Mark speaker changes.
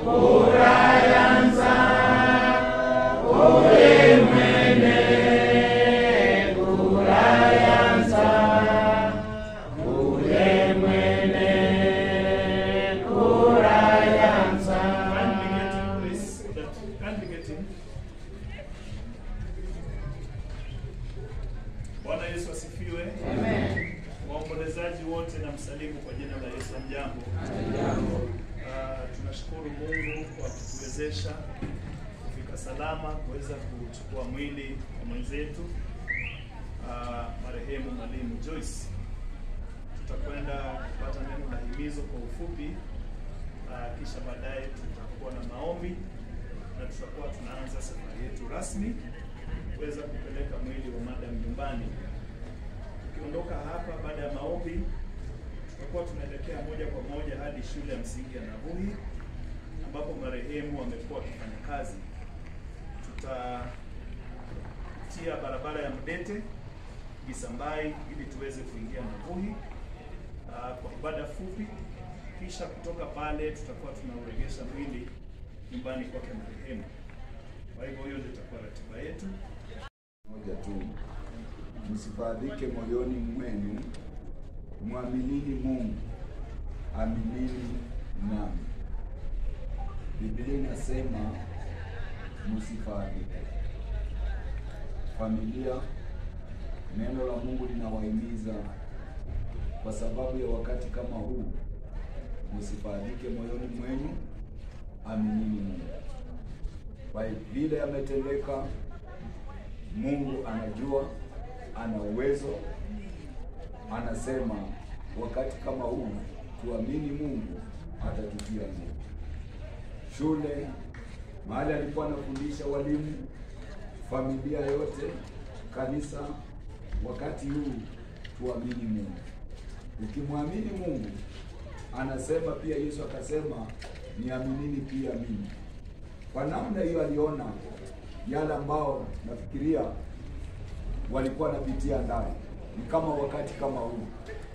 Speaker 1: Kindly get him, please. That- kindly get him. Bwana Yesu asifiwe. Waombolezaji wote na msalimu kwa jina la Yesu. Mjambo. Ah, tunashukuru Mungu kwa kutuwezesha kufika salama kuweza kuchukua mwili wa mwenzetu ah, marehemu Mwalimu Joyce. Tutakwenda kupata neno la himizo kwa ufupi Ah, kisha baadaye tutakuwa na maombi na tutakuwa tunaanza safari yetu rasmi kuweza kupeleka mwili wa madam nyumbani. Tukiondoka hapa baada ya maombi, tutakuwa tunaelekea moja kwa moja hadi shule ya msingi ya Nabuhi ambapo marehemu amekuwa akifanya kazi. Tutatia barabara ya Mdete Gisambai ili tuweze kuingia Nabuhi ah, kwa ibada fupi kisha kutoka pale tutakuwa tunauregesha mwili nyumbani kwake marehemu. Kwa hivyo hiyo ndio itakuwa ratiba yetu.
Speaker 2: moja tu, msifadhike moyoni mwenu, mwaminini Mungu, aminini nami. Biblia inasema msifadhike. Familia, neno la Mungu linawahimiza kwa sababu ya wakati kama huu, msifadhike moyoni mwenu, aminini Mungu. Kwa vile yametendeka Mungu anajua, ana uwezo, anasema wakati kama huu tuamini Mungu atatutia nguvu. Shule mahali alikuwa anafundisha walimu, familia yote, kanisa, wakati huu tuamini Mungu. Ukimwamini Mungu, anasema pia, Yesu akasema niaminini pia mimi. Kwa namna hiyo aliona yale ambao nafikiria walikuwa wanapitia ndani, ni kama wakati kama huu